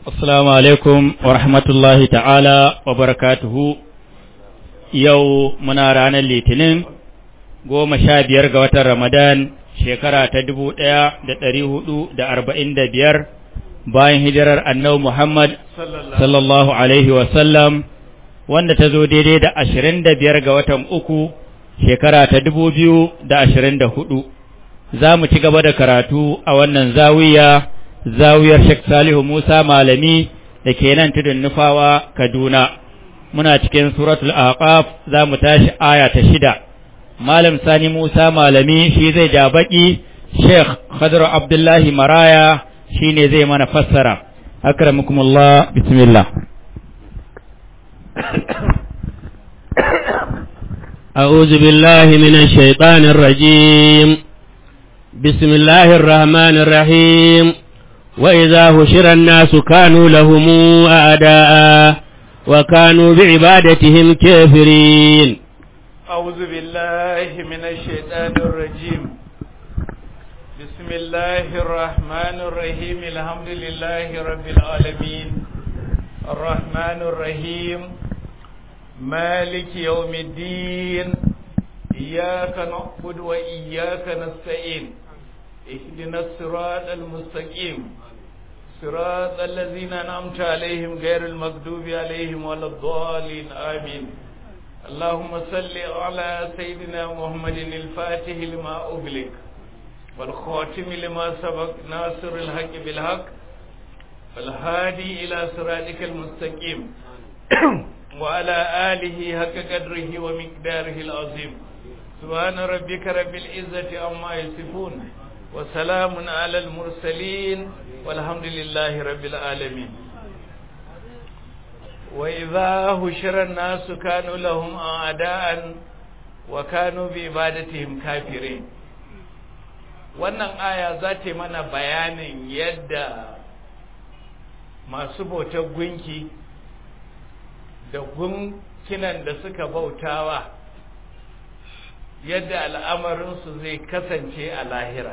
Assalamu alaikum wa rahmatullahi ta'ala wa barakatuhu. Yau muna ranar Litinin goma sha biyar ga watan Ramadan shekara ta dubu ɗaya da ɗari hudu da arba'in da biyar bayan hijirar annau Muhammad sallallahu Alaihi wasallam wanda ta zo daidai da ashirin da biyar ga watan uku shekara ta dubu biyu da ashirin da hudu. Za mu ci gaba da karatu a wannan zawiya. zawiyar Sheikh Salihu Musa Malami da ke nan tudun nufawa Kaduna. Muna cikin suratul Aqaf za mu tashi aya ta shida. Malam Sani Musa Malami shi zai ja baki, Sheikh Khadru Abdullahi Maraya shi ne zai mana fassara. Akramukumullah bismillah. أعوذ بالله من الشيطان الرجيم بسم الله الرحمن الرحيم وإذا هشر الناس كانوا لهم أعداء وكانوا بعبادتهم كافرين أعوذ بالله من الشيطان الرجيم بسم الله الرحمن الرحيم الحمد لله رب العالمين الرحمن الرحيم مالك يوم الدين إياك نعبد وإياك نستعين اهدنا الصراط المستقيم صراط الذين أنعمت عليهم غير المغضوب عليهم ولا الضالين آمين اللهم صل على سيدنا محمد الفاتح لما أغلق والخاتم لما سبق ناصر الحق بالحق والهادي إلى صراطك المستقيم وعلى آله حق قدره ومقداره العظيم سبحان ربك رب العزة عما يصفون وسلام على المرسلين والحمد لله رب العالمين وإذا هشر الناس كانوا لهم أعداء وكانوا بعبادتهم كافرين wannan aya za ta mana bayanin yadda masu bautar gunki da gunkinan da suka bautawa yadda al'amarinsu zai kasance a lahira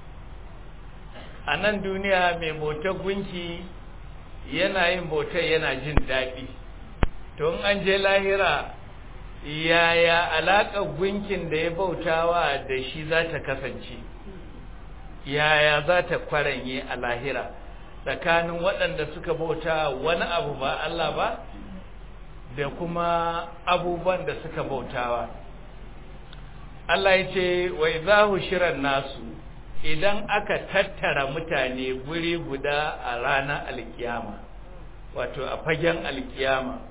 a nan duniya mai bautar gunki yana yin bautar yana jin daɗi to in an je lahira yaya alaƙar gunkin da ya bautawa da shi za ta kasance yaya za ta kwaranye a lahira tsakanin waɗanda suka bauta wani abu ba Allah ba da kuma abubuwan da suka bautawa Allah ya ce wa izahu shiran nasu idan aka tattara mutane guri guda a ranar alkiyama wato a fagen alkiyama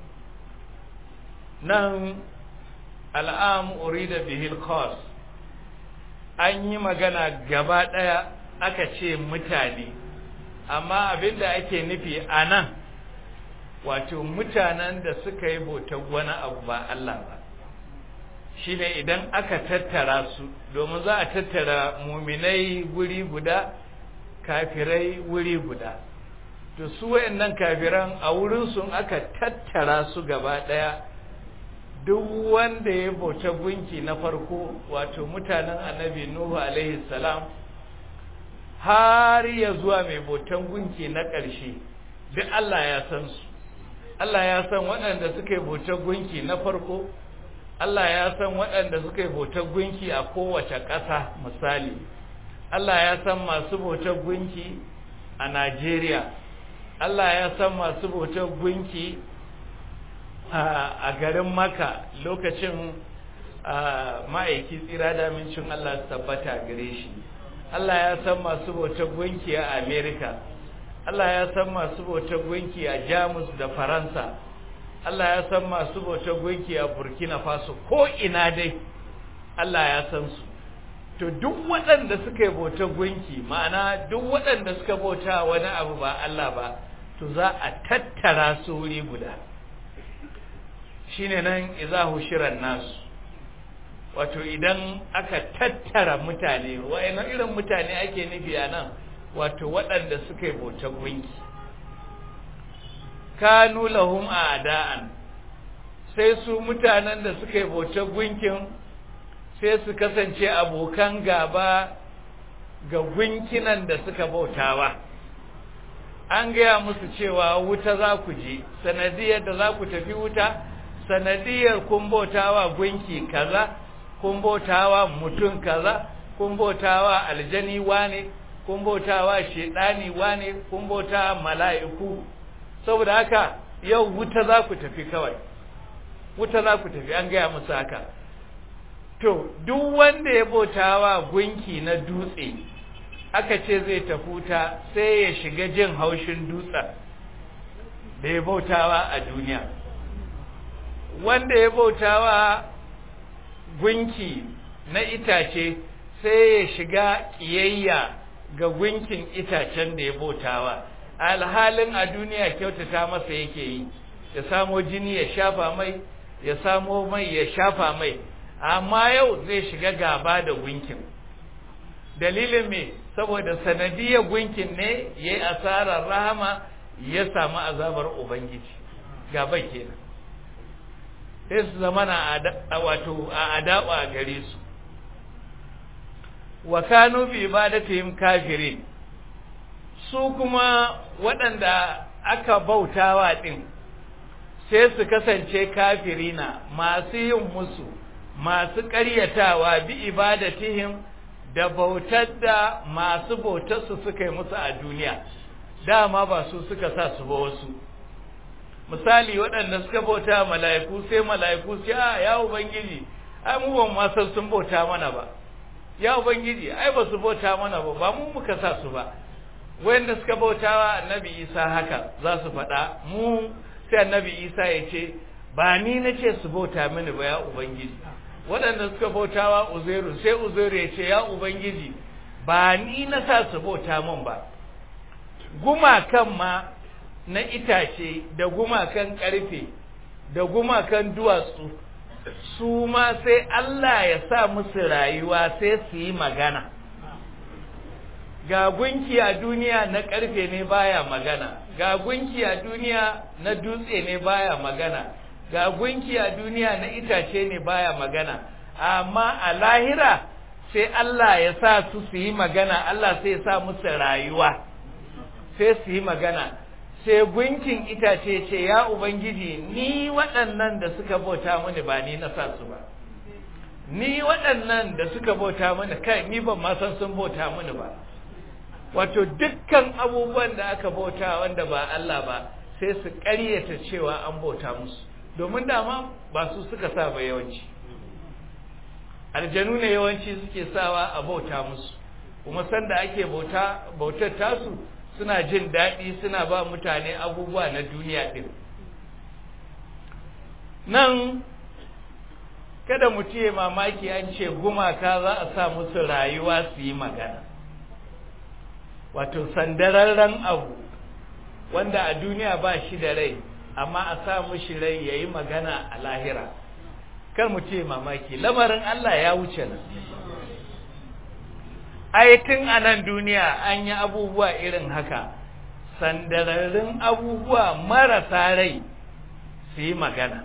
nan al'am urida bihil khas an yi magana gaba ɗaya aka ce mutane amma abinda ake nufi a nan wato mutanen da suka yi bautar wani abu ba Allah ba shi ne idan aka tattara su domin za a tattara muminai wuri guda kafirai wuri guda to su wayannan kafiran a wurinsu aka tattara su gaba ɗaya duk wanda ya bauta gunki na farko wato mutanen annabi nuhu alaihi salam har ya zuwa mai bautan gunki na ƙarshe duk Allah ya san su Allah ya san waɗanda suka yi bautar gunki na farko Allah ya san waɗanda suka yi bautar gunki a kowace ƙasa misali Allah ya san masu bautar gunki a Najeriya Allah ya san masu bautar gunki a garin Maka lokacin ma'aiki tsira da mincin Allah su tabbata gare shi Allah ya san masu bautar gunki a Amerika Allah ya san masu bautar gunki a Jamus da Faransa Allah ya san masu bautar gunki a Burkina Faso ko ina dai Allah ya san su to duk waɗanda suka yi bautar gunki ma'ana duk waɗanda suka bauta wani abu ba Allah ba to za a tattara su wuri guda shine nan izahu shiran nasu wato idan aka tattara mutane wa'ina irin mutane ake nufi a nan wato waɗanda suka yi bautar gunki kanu lahum a'da'an sai su mutanen da suka yi bautar gunkin sai su kasance abokan gaba ga gunkinan da suka bautawa an gaya musu cewa wuta za ku je sanadiyar da za ku tafi wuta sanadiyar kun bautawa gunki kaza kun bautawa mutum kaza kun bautawa aljani wane kun bautawa shedani wane kun bautawa mala'iku saboda haka yau wuta za ku tafi kawai wuta za ku tafi an gaya musu haka to duk wanda ya bautawa gunki na dutse aka ce zai tafi wuta sai ya shiga jin haushin dutsen da ya bautawa a duniya wanda ya bautawa gunki na itace sai ya shiga ƙiyayya ga gunkin itacen da ya bautawa alhalin a duniya kyautata masa yake yi ya samo jini ya shafa mai ya samo mai ya shafa mai amma yau zai shiga gaba da gunkin dalilin me saboda sanadiyar gunkin ne ya yi asarar rahama ya samu azabar ubangiji gaba kenan sai su zama na wato a adawa a gare su wa kanu bi ibadatihim kafirin su kuma waɗanda aka bautawa ɗin sai su kasance kafirina masu yin musu masu ƙaryatawa bi ibadatihim da bautar da masu bautarsu suka yi musu a duniya dama ba su suka sa su ba wasu misali waɗanda suka bauta mala'iku sai mala'iku sai a ya ubangiji ai mu ban ma san sun bauta mana ba ya ubangiji ai ba su bauta mana ba ba mu muka sa su ba wanda suka bautawa annabi isa haka za su faɗa mu sai annabi isa ya ce ba ni na ce su bauta mini ba ya ubangiji waɗanda suka bautawa uzairu sai uzairu ya ce ya ubangiji ba ni na sa su bauta min ba gumakan ma na itace da gumakan ƙarfe da gumakan duwatsu su ma sai Allah ya sa musu rayuwa sai su yi magana ga gunki a duniya na ƙarfe ne baya magana ga gunki a duniya na dutse ne baya magana ga gunki a duniya na itace ne baya magana amma a lahira sai Allah ya sa su su yi magana Allah sai ya sa musu rayuwa sai su yi magana sai gunkin itace ce ya ubangiji ni waɗannan da suka bauta mini ba ni na sa su ba ni waɗannan da suka bauta mini kai ni ban ma san sun bauta mini ba wato dukkan abubuwan da aka bauta wanda ba Allah ba sai su ƙaryata cewa an bauta musu domin dama ba su suka sa ba yawanci aljanu ne yawanci suke sawa a bauta musu kuma sanda ake bauta bautar tasu suna jin daɗi suna ba mutane abubuwa na duniya ɗin nan kada mu ce mamaki an ce gumaka za a sa musu rayuwa su yi magana wato sandararren abu wanda a duniya ba shi da rai amma a sa mushi rai ya yi magana a lahira kar mu ce mamaki lamarin Allah ya wuce nan tun a nan duniya an yi abubuwa irin haka sandararrun abubuwa marasa rai su yi magana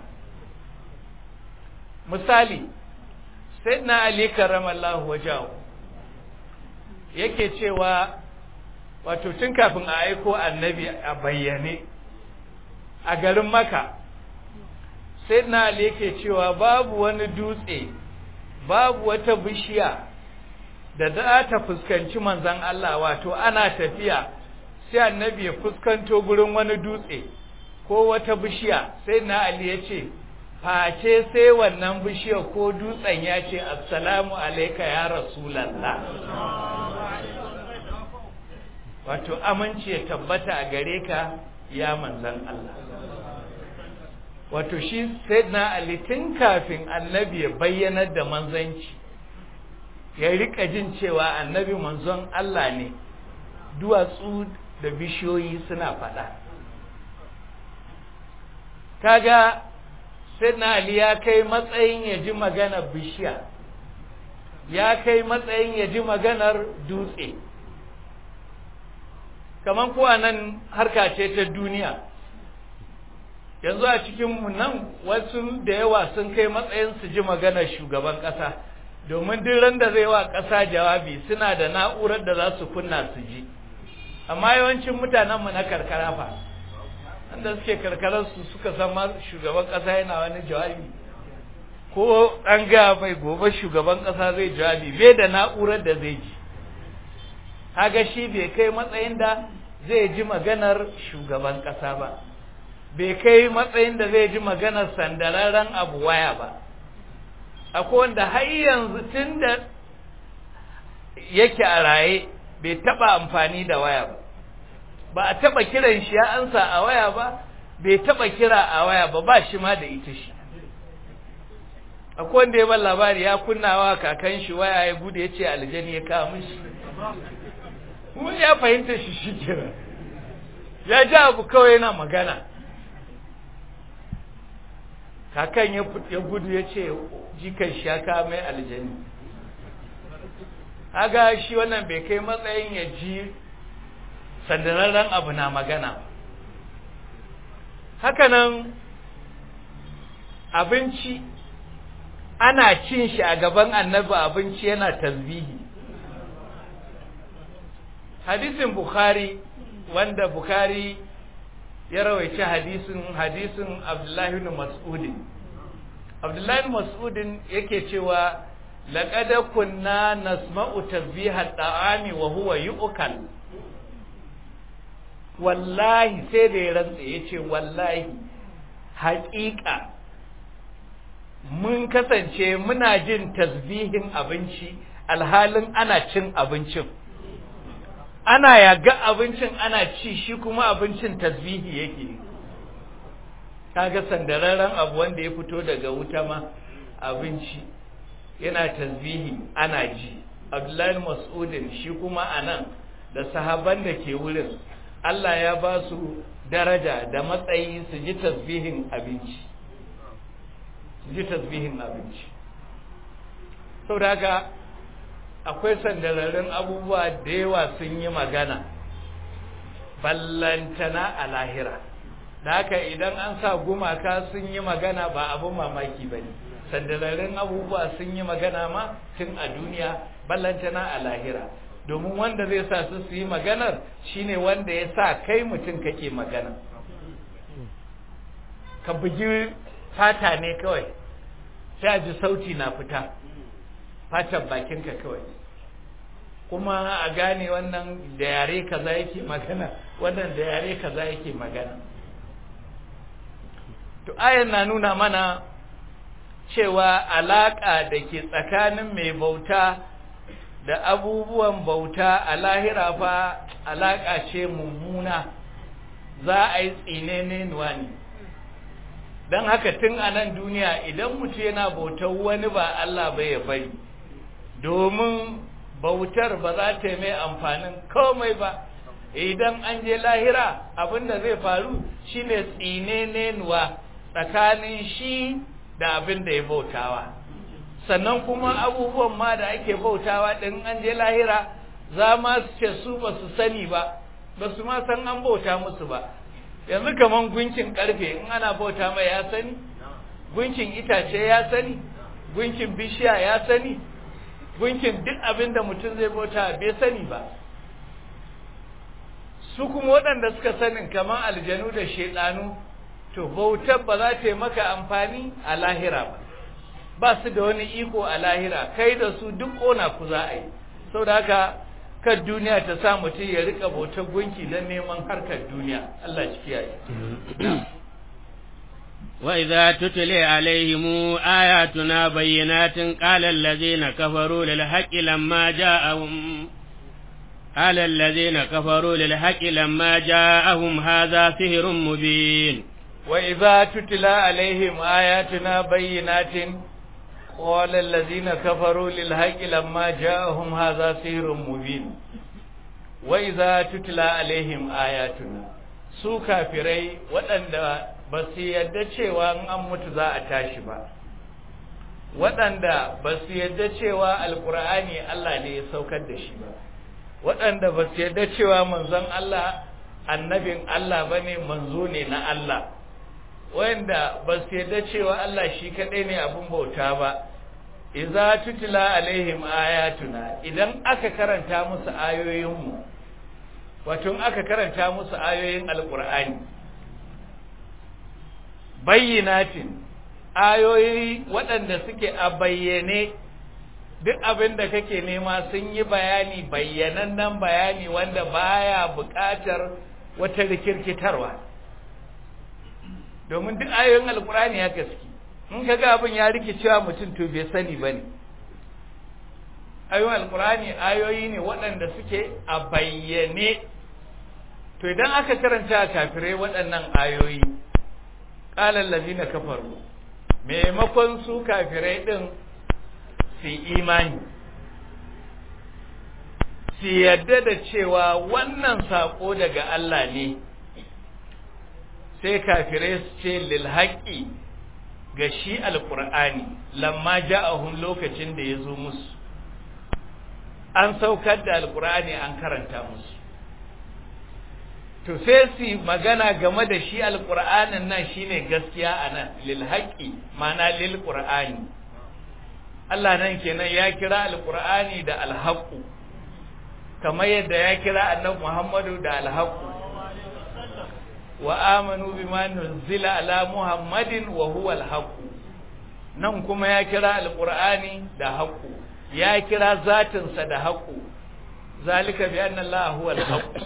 misali sai na ali karamallahu wajahu yake cewa wato tun kafin a aiko annabi a bayyane a garin maka sai na ali yake cewa babu wani dutse babu wata bishiya da za ta fuskanci manzan Allah wato ana tafiya sai annabi ya fuskanto gurin wani dutse ko wata bishiya sai na Ali ya ce face sai wannan bishiya ko dutsen ya ce assalamu alaika ya rasulallah wato aminci ya tabbata a gare ka ya manzan Allah wato shi sai na Ali tun kafin annabi ya bayyanar da manzanci ya rika jin cewa annabi manzon Allah ne duwatsu da bishiyoyi suna faɗa kaga na Ali ya kai matsayin ya ji maganar bishiya ya kai matsayin ya ji maganar dutse kamar kuwa nan harka ce ta duniya yanzu a cikinmu nan wasu da yawa sun kai matsayin su ji maganar shugaban ƙasa domin duk ran da zai wa ƙasa jawabi suna da na'urar da za su kunna su ji amma yawancin mutanenmu na karkara fa wanda suke karkararsu suka san ma shugaban ƙasa yana wani jawabi ko an ga mai gobe shugaban ƙasa zai jawabi bai da na'urar da zai ji haga shi bai kai matsayin da zai ji maganar shugaban ƙasa ba bai kai matsayin da zai ji maganar sandararren abu waya ba akwai wanda har yanzu tun da yake a raye bai taba amfani da waya ba ba a taba kiran shi ya ansa a waya ba bai taba kira a waya ba ba shi ma da ita shi akwai wanda ya ban labari ya kunnawa kakan shi waya ya bude ya ce aljani ya kawo mishi kuma ya fahimta shi shi kira ya ji abu kawai yana magana kakan ya gudu ya ce jikan shi ya kawo mai aljani haga shi wannan bai kai matsayin ya ji sandararren abu na magana hakanan abinci ana cin shi a gaban annabi abinci yana tasbihi hadisin bukhari wanda bukhari ya rawaice hadisin hadisin abdullahi ibn mas'udin abdullahi ibn mas'udin yake cewa laqad kunna nasma'u tasbiha ta'ami wa huwa yu'kal wallahi sai da ya rantsa yace wallahi haƙiƙa mun kasance muna jin tasbihin abinci alhalin ana cin abincin ana yaga abincin ana ci shi kuma abincin tasbihi yake kaga sandararren abu wanda ya fito daga wuta ma abinci yana tasbihi ana ji abdullahi mas'udin shi kuma anan da sahaban da ke wurin Allah ya ba su daraja da matsayi su ji tasbihin abinci su ji tasbihin abinci saboda haka akwai sandararrun abubuwa da yawa sun yi magana ballantana a lahira da haka idan an sa gumaka sun yi magana ba abin mamaki ba ne sandararrun abubuwa sun yi magana ma tun a duniya ballantana a lahira domin wanda zai sa su su yi maganar shine wanda ya sa kai mutum kake magana ka bugi fata ne kawai sai a ji sauti na fita fatan bakinka kawai kuma a gane wannan da yare kaza yake magana wannan da yare kaza yake magana to ayan na nuna mana cewa alaka da ke tsakanin mai bauta da abubuwan bauta a lahira fa alaka ce mummuna za a yi tsinene ne don haka tun a nan duniya idan mutum yana bautar wani ba Allah ba ya bari domin bautar ba za ta mai amfanin komai ba idan an je lahira abinda zai faru shine tsinenenuwa tsakanin shi da abin da ya bautawa sannan kuma abubuwan ma da ake bautawa ɗin an je lahira za ma su ce su ba su sani ba ba su ma san an bauta musu ba yanzu kaman gunkin karfe in ana bauta mai ya sani gunkin itace ya sani gunkin bishiya ya sani gunkin duk abin da mutum zai bauta bai sani ba su kuma waɗanda suka sanin kamar aljanu da shaidanu to bautar ba za ta yi maka amfani a lahira ba ba su da wani iko a lahira kai da su duk ƙona ku za a yi sau da haka kan duniya ta sa mutum ya rika bautar gunki don neman harkar duniya Allah shi kiyaye وإذا تتلي عليهم آياتنا بينات قال الذين كفروا للحق لما جاءهم قال الذين كفروا للحق لما جاءهم هذا سحر مبين وإذا تتلى عليهم آياتنا بينات قال الذين كفروا للحق لما جاءهم هذا سحر مبين وإذا تتلى عليهم آياتنا su kafirai waɗanda ba su yadda cewa in an mutu za a tashi ba waɗanda ba su yadda cewa alkur'ani Allah ne ya saukar da shi ba waɗanda ba su yadda cewa manzon Allah annabin Allah ba ne manzo ne na Allah wanda ba su yadda cewa Allah shi kaɗai ne abin bauta ba iza tutila alaihim ayatuna idan aka karanta musu ayoyinmu wato aka karanta musu ayoyin alkur'ani bayyinatin ayoyi waɗanda suke a bayyane duk abin da kake nema sun yi bayani bayyanannen bayani wanda baya buƙatar wata rikirkitarwa domin duk ayoyin alkur'ani ya gaske in ka ga abin ya rikicewa mutum to bai sani ba ne ayoyin alkur'ani ayoyi ne waɗanda suke a bayyane to idan aka karanta kafirai waɗannan ayoyi ƙalar lazina kafaru maimakon su kafirai ɗin su imani su yadda da cewa wannan saƙo daga Allah ne sai kafirai su ce lilhaƙi ga shi alƙur'ani lamma ja'ahun lokacin da ya zo musu an saukar da alƙur'ani an karanta musu to sai su magana game da shi alƙur'anin nan shine gaskiya a nan lilhaƙi mana lil ƙur'ani Allah nan kenan ya kira alƙur'ani da alhaƙu kamar yadda ya kira annabi Muhammadu da alhaƙu wa amanu bima nuzila ala muhammadin wa huwa alhaqu nan kuma ya kira alqur'ani da haqu ya kira zatin sa da haqu zalika bi anna allaha huwa alhaqu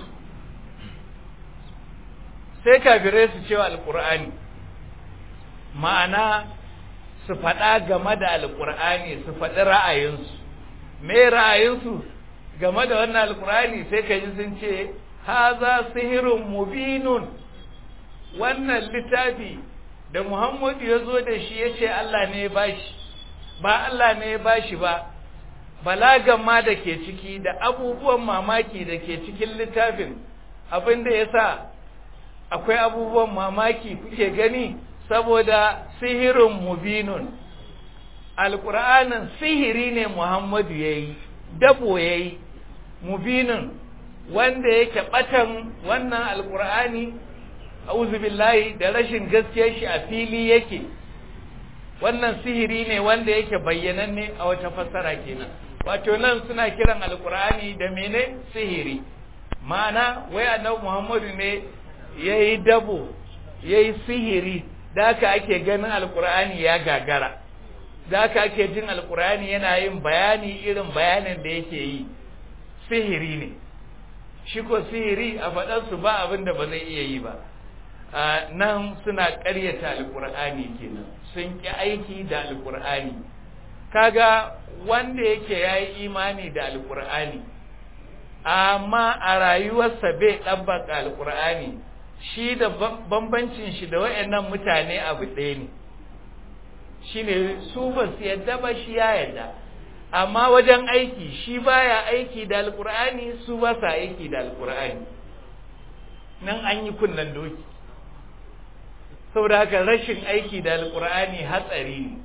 sai kafirai su cewa alqur'ani ma'ana su faɗa game da alqur'ani su faɗi ra'ayinsu me ra'ayinsu game da wannan alqur'ani sai ka ji sun ce haza sihirun mubinun wannan littafi da Muhammadu ya zo da shi ya ce Allah ne ya bashi ba Allah ne ya bashi ba balagan ma da ke ciki da abubuwan mamaki da ke cikin littafin abin da ya sa akwai abubuwan mamaki kuke gani saboda sihirin mubinun alƙur'anin sihiri ne Muhammadu ya yi dabo ya yi mubinun wanda yake ɓatan wannan alƙur'ani auzu billahi da rashin gaskiyar shi a fili yake wannan sihiri ne wanda yake bayyananne a wata fassara kenan wato nan suna kiran alkur'ani da mene sihiri ma'ana wai annabi muhammadu ne yayi dabo yayi sihiri da haka ake ganin alkur'ani ya gagara da haka ake jin alkur'ani yana yin bayani irin bayanin da yake yi sihiri ne shi ko sihiri a faɗarsu ba abin da ba zai iya yi ba nan suna ƙaryata alƙur'ani kenan sun ƙi aiki da alƙur'ani kaga wanda yake ya yi imani da alƙur'ani amma a rayuwarsa bai ɗabbaka alƙur'ani shi da bambancin shi da wayannan mutane abu ɗaya ne shi ne su ba su yadda ba shi ya yadda amma wajen aiki shi baya aiki da alƙur'ani su ba sa aiki da alƙur'ani nan an yi kunnen doki saboda haka rashin aiki da alkur'ani hatsari ne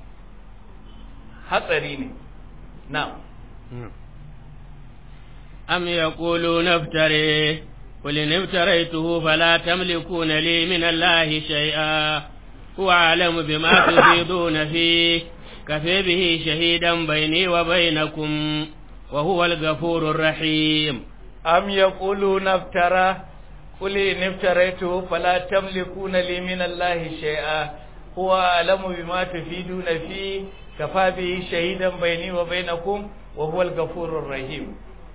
hatsari ne na am yaquluna iftari qul in iftaraytuhu fala tamlikuna li min allahi shay'a huwa a'lamu bima tufiduna fi kafa bihi shahidan bayni wa bainakum wa huwa al-ghafurur rahim am yaquluna iftara قل إن افتريته فلا تملكون لي من الله شيئا هو أعلم بما تفيدون فيه كفى به شهيدا بيني وبينكم وهو الغفور الرحيم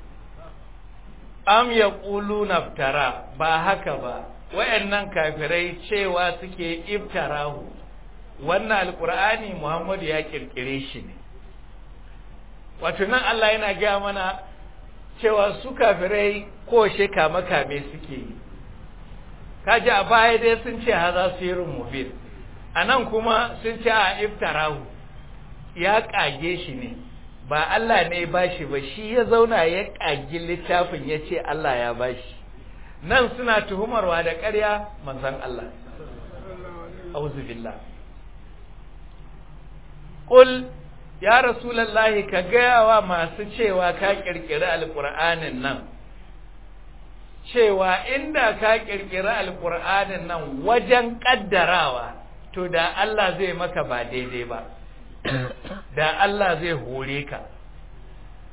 am yaquluna iftara ba haka ba wayannan kafirai cewa suke iftarahu wannan alqur'ani Muhammadu ya kirkire shi ne wato nan Allah yana gaya mana cewa su kafirai ko sheka makame suke yi kaji a baya dai sun ce haza sirrin mubin a nan kuma sun ce a iftarahu ya kage shi ne ba Allah ne ba shi ba shi ya zauna ya kagi littafin ya ce Allah ya ba shi nan suna tuhumarwa da ƙarya manzan Allah auzu billah qul ya rasulullahi ka gaya wa masu cewa ka kirkiri alqur'anin nan cewa inda ka kirkiri alqur'anin nan wajen kaddarawa to da Allah zai maka ba daidai ba da Allah zai hore ka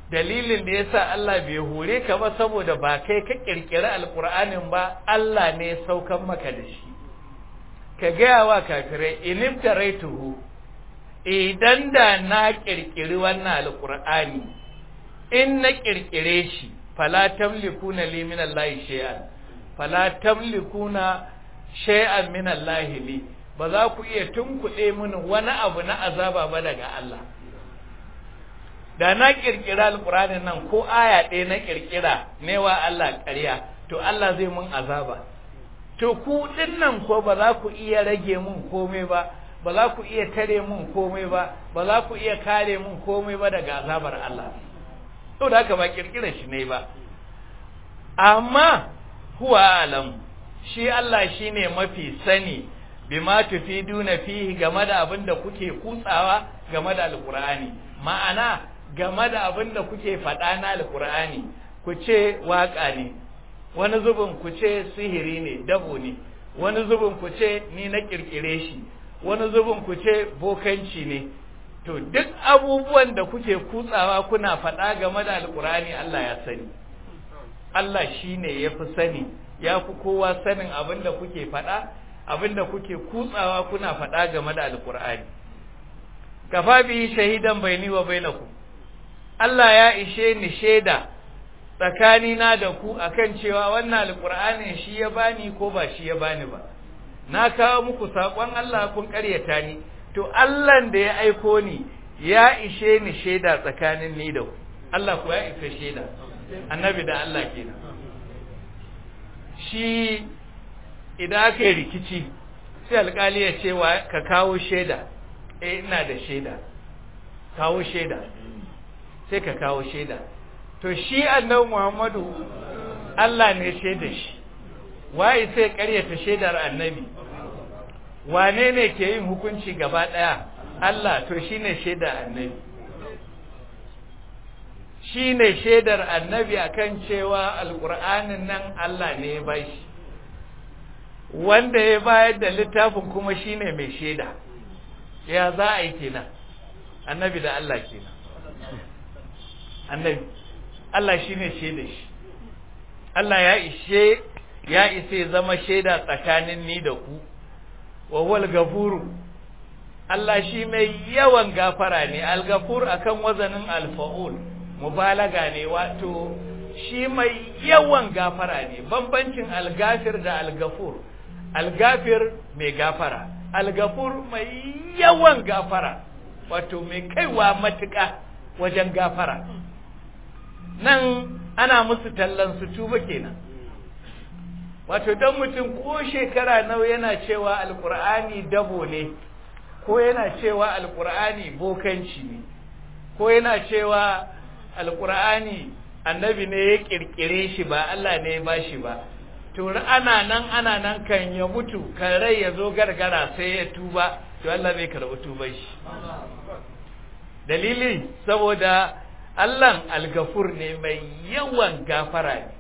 dalilin da yasa Allah bai hore ka ba saboda ba kai ka kirkiri alqur'anin ba Allah ne saukan maka da shi ka gaya wa kafirai inibtaraituhu idan da na kirkiri wannan alqur'ani in na kirkire shi fala tamlikuna li min Allah shay'an fala tamlikuna shay'an min Allah li ba za ku iya tunkuɗe mini wani abu na azaba ba daga Allah da na kirkira alqur'anin nan ko aya ɗaya na kirkira ne wa Allah ƙarya to Allah zai mun azaba to ku dinnan ko ba za ku iya rage mun komai ba ba za ku iya tare mun komai ba ba za ku iya kare mun komai ba daga azabar Allah to da haka ba kirkirar shi ne ba amma huwa alam shi Allah shine mafi sani bima tufiduna fihi game da abin da kuke kutsawa game da alqur'ani ma'ana game da abin da kuke faɗa na alqur'ani ku ce waka ne wani zubin ku ce sihiri ne dabo ne wani zubin ku ce ni na kirkire shi wani zubin ku ce bokanci ne to duk abubuwan da kuke kutsawa kuna faɗa game da alkurani Allah ya sani Allah shi ne ya fi sani ya fi kowa sanin abin da kuke faɗa abin da kuke kutsawa kuna faɗa game da alkurani kafa bi shahidan baini wa bainakum Allah ya ishe ni shaida tsakanina da ku akan cewa wannan alkur'anin shi ya bani ko ba shi ya bani ba na kawo muku saƙon Allah kun ƙaryata ni to Allah da ya aiko ni ya ishe ni shaida tsakanin ni da ku Allah ku ya isa shaida annabi da Allah kenan shi idan aka yi rikici sai alƙali ya ce wa ka kawo shaida eh ina da shaida kawo shaida sai ka kawo shaida to shi annabi Muhammadu Allah ne shaida shi waye sai ƙaryata shaidar annabi wane ne ke yin hukunci gaba ɗaya Allah to shine shaidar annabi shine shaidar annabi akan cewa alƙur'anin nan Allah ne ya bashi wanda ya bayar da littafin kuma shine mai shaida ya za a yi kenan annabi da Allah kenan annabi Allah shine shaida shi Allah ya ishe ya isa zama shaida tsakanin ni da ku wa wal gafuru Allah shi mai yawan gafara ne al-gafur akan wazanin al-fa'ul mubalaga ne wato shi mai yawan gafara ne bambancin al-gafir da al-gafur al-gafir mai gafara al-gafur mai yawan gafara wato mai kaiwa matuƙa wajen gafara nan ana musu tallan su tuba kenan wato don mutum ko shekara nawa yana cewa alkur'ani dabo ne ko yana cewa alkur'ani bokanci ne ko yana cewa alkur'ani annabi ne ya kirkire shi ba Allah ne ya bashi ba to ana nan ana nan kan ya mutu kan rai ya zo gargara sai ya tuba to Allah zai karɓi tuban shi dalili saboda Allah algafur ne mai yawan gafara ne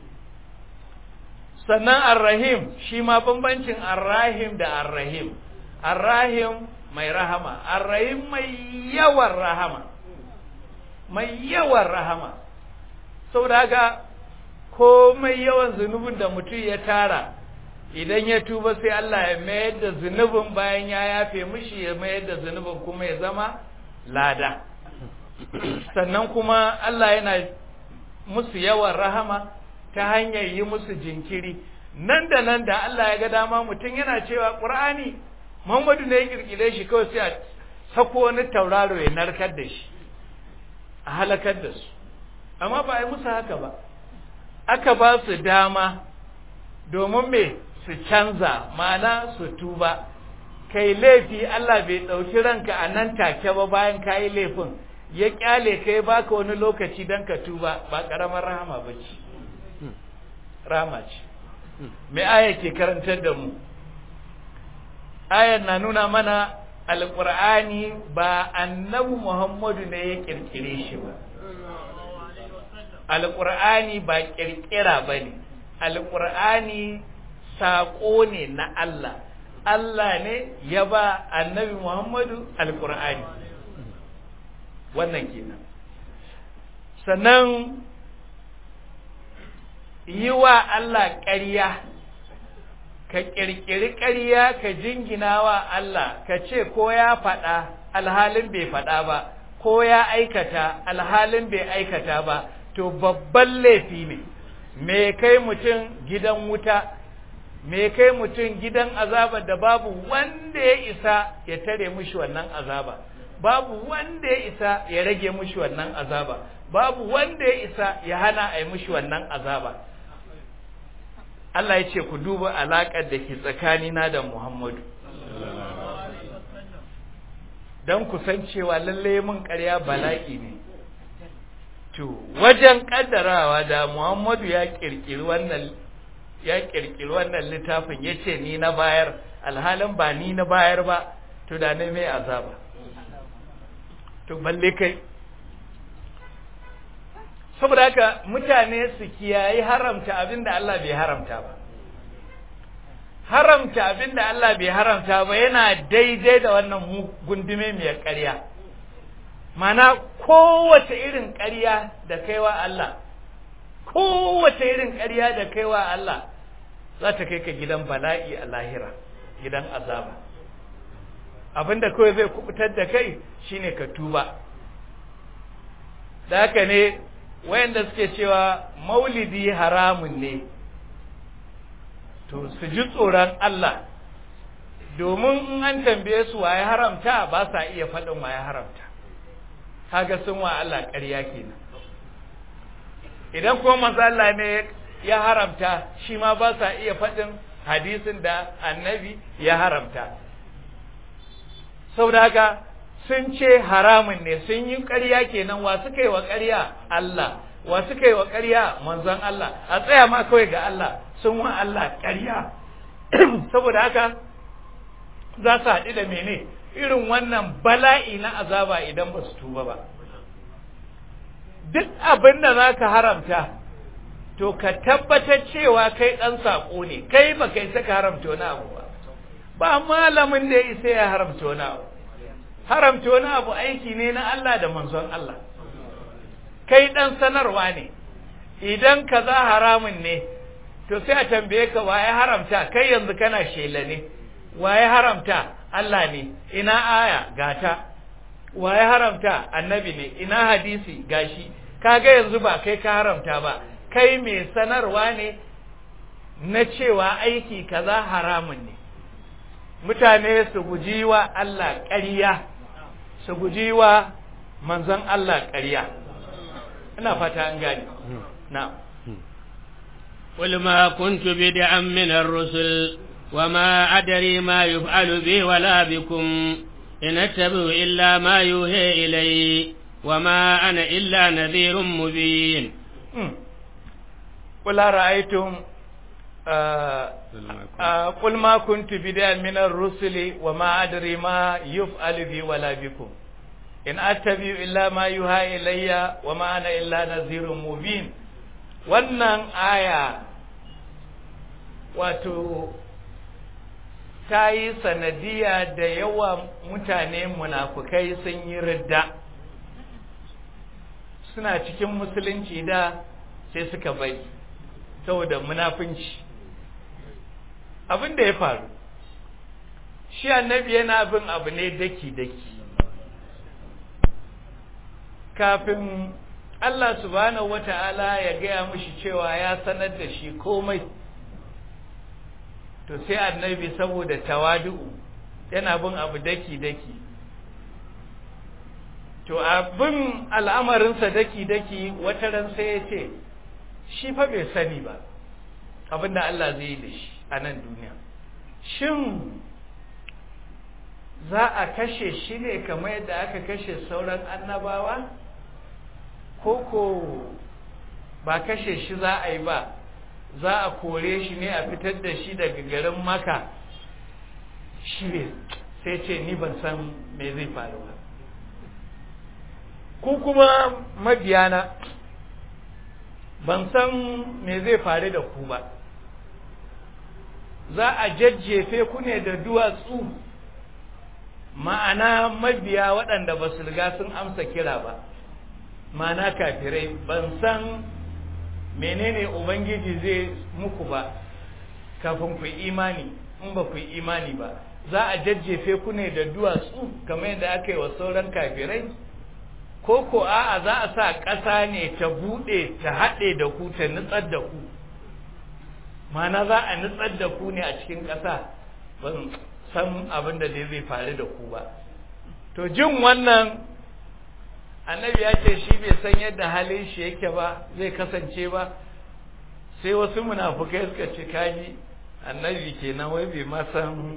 sannan arrahim shi ma bambancin arrahim da arrahim arrahim mai rahama arrahim mai yawan rahama mai yawan rahama saboda haka ko mai yawan zunubin da mutum ya tara idan ya tuba sai Allah ya mayar da zunubin bayan ya yafe mishi ya mayar da zunubin kuma ya zama lada sannan kuma Allah yana musu yawan rahama ta hanyar yi musu jinkiri nan da nan da Allah ya ga dama mutum yana cewa Qur'ani Muhammadu ne ya kirkire shi kawai sai a sako wani tauraro ya narkar da shi a halakar da su amma ba a yi musu haka ba aka ba su dama domin me su canza ma'ana su tuba kai laifi Allah bai ɗauki ranka a nan take ba bayan ka yi laifin ya kyale kai baka wani lokaci don ka tuba ba ƙaramar rahama ba ce rahama ce mai aya ke karantar da mu ayan na nuna mana alƙur'ani ba annabi muhammadu ne ya ƙirƙire shi ba alƙur'ani ba ƙirƙira ba ne alƙur'ani saƙo ne na Allah Allah ne ya ba annabi Muhammadu alƙur'ani wannan kenan sannan yi wa Allah ƙarya ka ƙirƙiri ƙarya ka jingina wa Allah ka ce ko ya faɗa alhalin bai faɗa ba ko ya aikata alhalin bai aikata ba to babban laifi ne me kai mutum gidan wuta me kai mutum gidan azaba da babu wanda ya isa ya tare mushi wannan azaba babu wanda ya isa ya rage mushi wannan azaba babu wanda ya isa ya hana a yi mushi wannan azaba Allah ya ce ku duba alaƙar da ke tsakanina da Muhammadu don ku san cewa lalle mun ƙarya bala'i ne to wajen ƙaddarawa da Muhammadu ya ƙirƙiri wannan ya ƙirƙiri wannan littafin ya ce ni na bayar alhalin ba ni na bayar ba to da ne mai azaba to balle kai saboda haka mutane su kiyayi haramta abin da Allah bai haramta ba haramta abin da Allah bai haramta ba yana daidai da wannan gundume mai ƙarya mana kowace irin ƙarya da kaiwa Allah kowace irin ƙarya da kaiwa Allah za ta kai ka gidan bala'i a lahira gidan azaba abinda kawai zai kubutar da kai shine ka tuba da haka ne wayanda suke cewa maulidi haramun ne to su ji tsoron Allah domin in an tambaye su waye haramta ba sa iya faɗin waye haramta kaga sun wa Allah ƙarya kenan idan kuma manzo Allah ne ya haramta shi ma ba sa iya faɗin hadisin da annabi ya haramta saboda haka sun ce haramun ne sun yi ƙarya kenan wa suka yi wa ƙarya Allah wa suka yi wa ƙarya manzon Allah a tsaya ma kawai ga Allah sun wa Allah ƙarya saboda haka za su haɗu da mene irin wannan bala'i na azaba idan ba su tuba ba duk abin da za ka haramta to ka tabbatar cewa kai ɗan saƙo ne kai ba kai saka haramta wani abu ba ba malamin da ya isa ya haramta wani abu haramta wani abu aiki ne na Allah da manzon Allah kai ɗan sanarwa ne idan ka za haramun ne to sai a tambaye ka waye haramta kai yanzu kana shela ne waye haramta Allah ne ina aya gata waye haramta annabi ne ina hadisi gashi kaga yanzu ba kai ka haramta ba kai mai sanarwa ne na cewa aiki kaza haramun ne mutane su guji wa Allah ƙarya su guji wa manzon Allah ƙarya ina fata an gane na قل ما كنت بدعا من الرسل وما أدري ما يفعل بي ولا بكم إن أتبع إلا ما يوحي إلي وما أنا إلا نذير مبين قل رأيتم قل ما كنت بدعا من الرسل وما أدري ما يفعل بي ولا بكم إن أتبع إلا ما يوحى إلي وما أنا إلا نذير مبين wannan aya wato ta yi sanadiya da yawa mutane munafukai sun yi ridda suna cikin musulunci da sai suka bai saboda munafunci abin da ya faru shi annabi yana bin abu ne daki-daki kafin Allah subhanahu wata'ala ya gaya mushi cewa ya sanar da shi komai to sai annabi saboda tawadu'u yana bin abu daki-daki to abin al'amarinsa daki-daki wata ran sai ya ce shi fa bai sani ba abinda Allah zai yi da shi a nan duniya shin za a kashe shi ne kamar yadda aka kashe sauran annabawa koko ba kashe shi za a yi ba za a kore shi ne a fitar da shi daga garin maka shi ne sai ce ni ban san me zai faru ba ku kuma mabiyana ban san me zai faru da ku ba za a jajjefe ku ne da duwatsu ma'ana mabiya waɗanda ba su riga sun amsa kira ba mana kafirai ban san menene ubangiji zai muku ba kafin ku imani in ba ku imani ba za a jajjefe ku ne da duwatsu kamar yadda aka yi wa sauran kafirai ko ko a'a za a sa ƙasa ne ta buɗe ta haɗe da ku ta nutsar da ku mana za a nutsar da ku ne a cikin ƙasa ban san abin da zai faru da ku ba to jin wannan annabi ya ce shi bai san yadda halin shi yake ba zai kasance ba sai wasu munafukai suka ce kaji annabi kenan wai bai ma san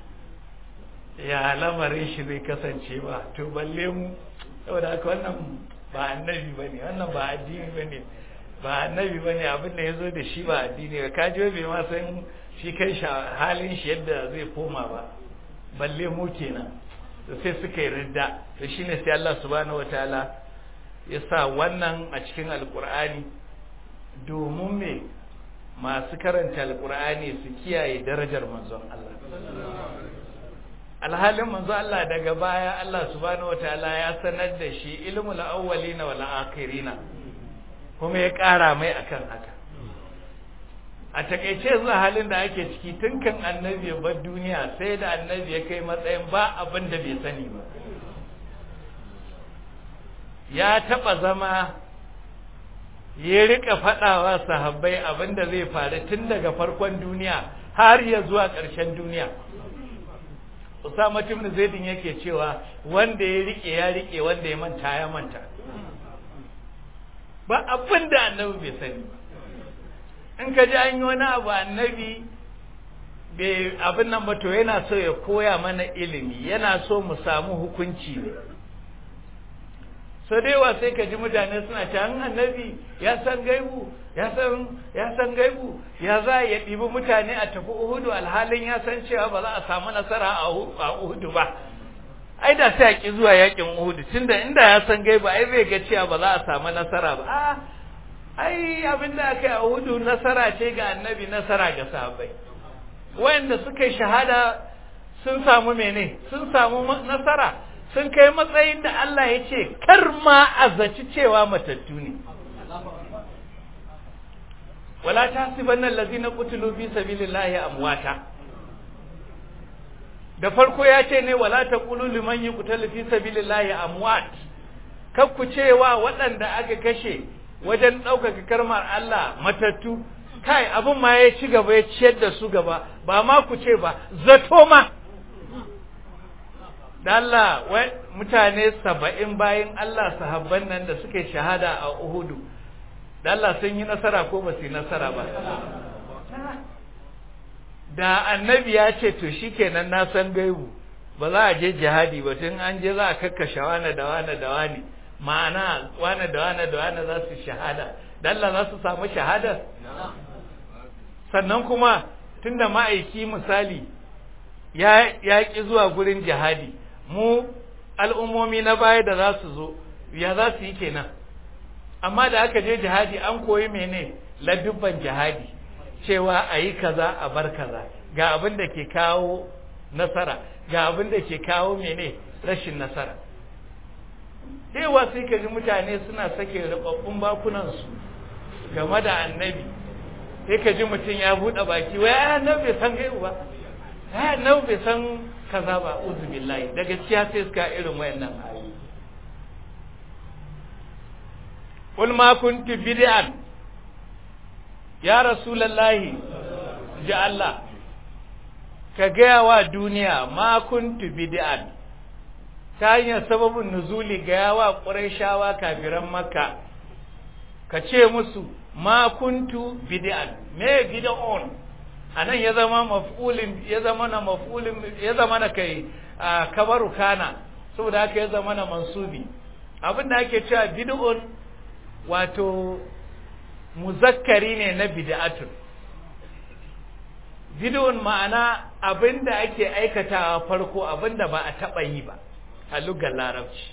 ya lamarin shi zai kasance ba to balle mu saboda haka wannan ba annabi bane wannan ba addini bane ba annabi bane abin da yazo da shi ba addini ba kaji bai ma san shi kai halin shi yadda zai koma ba balle mu kenan to sai suka yi ridda to shine sai Allah subhanahu wataala ya sa wannan a cikin alkur'ani domin me masu karanta alkur'ani su kiyaye darajar manzon Allah alhalin manzo Allah daga baya Allah subhanahu wataala ya sanar da shi ilmul awwalina wal akhirina kuma ya ƙara mai akan haka a takeice zuwa halin da ake ciki tun kan annabi ya bar duniya sai da annabi ya kai matsayin ba abin da bai sani ba ya taba zama ya rika fadawa sahabbai abin da zai faru tun daga farkon duniya har ya zuwa ƙarshen duniya Usama ibn Zaidin yake cewa wanda ya rike ya rike wanda ya manta ya manta ba abin da annabi bai sani ba in ka ji an yi wani abu annabi bai abin nan ba to yana so ya koya mana ilimi yana so mu samu hukunci ne so dai sai ka ji mutane suna ta an annabi ya san gaibu ya san ya san gaibu ya za ya ɗibi mutane a tafi uhudu alhalin ya san cewa ba za a samu nasara a uhudu ba ai da sai a ki zuwa yakin uhudu tunda inda ya san gaibu ai zai ga cewa ba za a samu nasara ba a ai abin da aka yi a uhudu nasara ce ga annabi nasara ga sahabbai wayanda suka yi shahada sun samu mene sun samu nasara sun kai matsayin da Allah ya ce kar ma a zaci cewa matattu ne wala tasibanna allazina qutilu fi sabilillahi amwata da farko ya ce ne wala taqulu liman yuqtalu fi sabilillahi amwat kakku cewa waɗanda aka kashe wajen ɗaukaka karmar Allah matattu kai abin ma ya ci gaba ya ciyar da su gaba ba ma ku ce ba zato ma da Allah wai mutane saba'in bayan Allah sahabban nan da suke shahada a Uhudu da Allah sun yi nasara ko ba su yi nasara ba da annabi ya ce to shikenan na san gaibu ba za a je jihadi ba tun an je za a kakkashe wane da wane da wane ma'ana wane da wane da wane za su shahada da Allah za su samu shahada sannan kuma tunda ma'aiki misali ya ya ki zuwa gurin jihadi mu al'ummomi na baya da za su zo ya za su yi kenan amma da aka je jihadi an koyi mene ladubban jihadi cewa a yi kaza a bar kaza ga abin da ke kawo nasara ga abin da ke kawo mene rashin nasara daiwa sai ka ji mutane suna sake rubabbun bakunansu game da annabi sai ka ji mutum ya buɗe baki wai ai annabi bai san gaibu ba ai annabi bai san kaza ba uzu billahi daga gaskiya sai suka irin wayannan ayoyi qul ma kuntu bid'an ya rasulullahi ji Allah ka gaya wa duniya ma kuntu bid'an ta hanyar sababin nuzuli gaya wa ƙurayshawa kafiran makka ka ce musu ma kuntu bid'an me bid'on anan ya zama maf'ulin ya zama na maf'ulin ya zama na kai kabaru kana saboda haka ya zama na mansubi abinda ake cewa bid'un wato muzakkari ne na bid'atun bid'un ma'ana abinda ake aikatawa farko abinda ba a taba yi ba a lugar larabci